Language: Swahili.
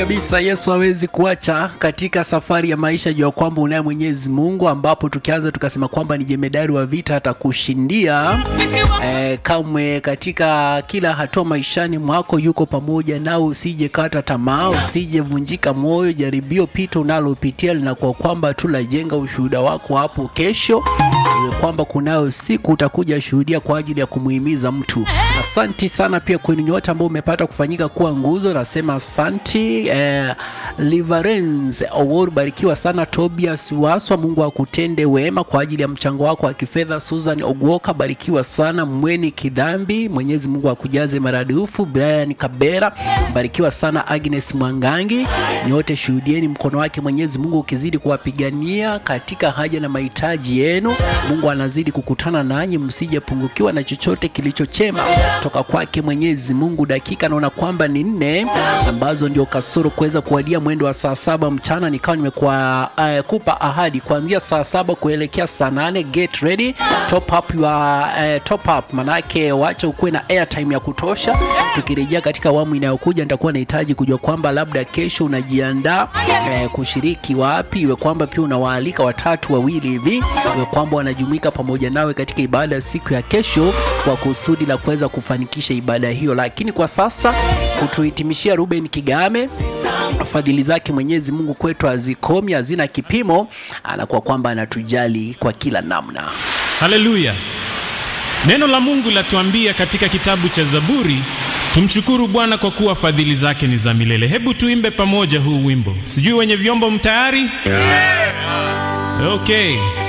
kabisa yesu hawezi kuacha katika safari ya maisha juu ya kwamba unaye mwenyezi mungu ambapo tukianza tukasema kwamba ni jemedari wa vita atakushindia eh, kamwe katika kila hatua maishani mwako yuko pamoja nao usije kata tamaa usije vunjika moyo jaribio pita unalopitia linakuwa kwamba tu lajenga ushuhuda wako hapo kesho iwe kwamba kunayo siku utakuja shuhudia kwa ajili ya kumuhimiza mtu asanti sana pia kwenu nyote ambao umepata kufanyika kuwa nguzo nasema asanti eh, liverens award barikiwa sana tobias waswa mungu akutende wema kwa ajili ya mchango wako wa kifedha susan ogwoka barikiwa sana mweni kidhambi mwenyezi mungu akujaze maradufu brian kabera barikiwa sana agnes mwangangi nyote shuhudieni mkono wake mwenyezi mungu ukizidi kuwapigania katika haja na mahitaji yenu mungu anazidi kukutana nanyi msijepungukiwa na chochote kilichochema toka kwake mwenyezi mungu dakika naona kwamba ni nne ambazo ndio kasoro kuweza kuwadia mwendo wa saa saba mchana nikawa nimekuwa uh, kupa ahadi kuanzia saa saba kuelekea saa nane get ready top up your, uh, top up manake wacha ukuwe na airtime ya kutosha tukirejea katika awamu inayokuja nitakuwa nahitaji kujua kwamba labda kesho unajiandaa eh, kushiriki wapi iwe kwamba pia unawaalika watatu wawili hivi iwe kwamba wanajumuika pamoja nawe katika ibada ya siku ya kesho kwa kusudi la kuweza kufanikisha ibada hiyo lakini kwa sasa kutuhitimishia ruben kigame fadhili zake mwenyezi mungu kwetu hazikomi hazina kipimo anakuwa kwamba anatujali kwa kila namna haleluya neno la mungu latuambia katika kitabu cha zaburi tumshukuru bwana kwa kuwa fadhili zake ni za milele hebu tuimbe pamoja huu wimbo sijui wenye vyombo mtayari yeah. okay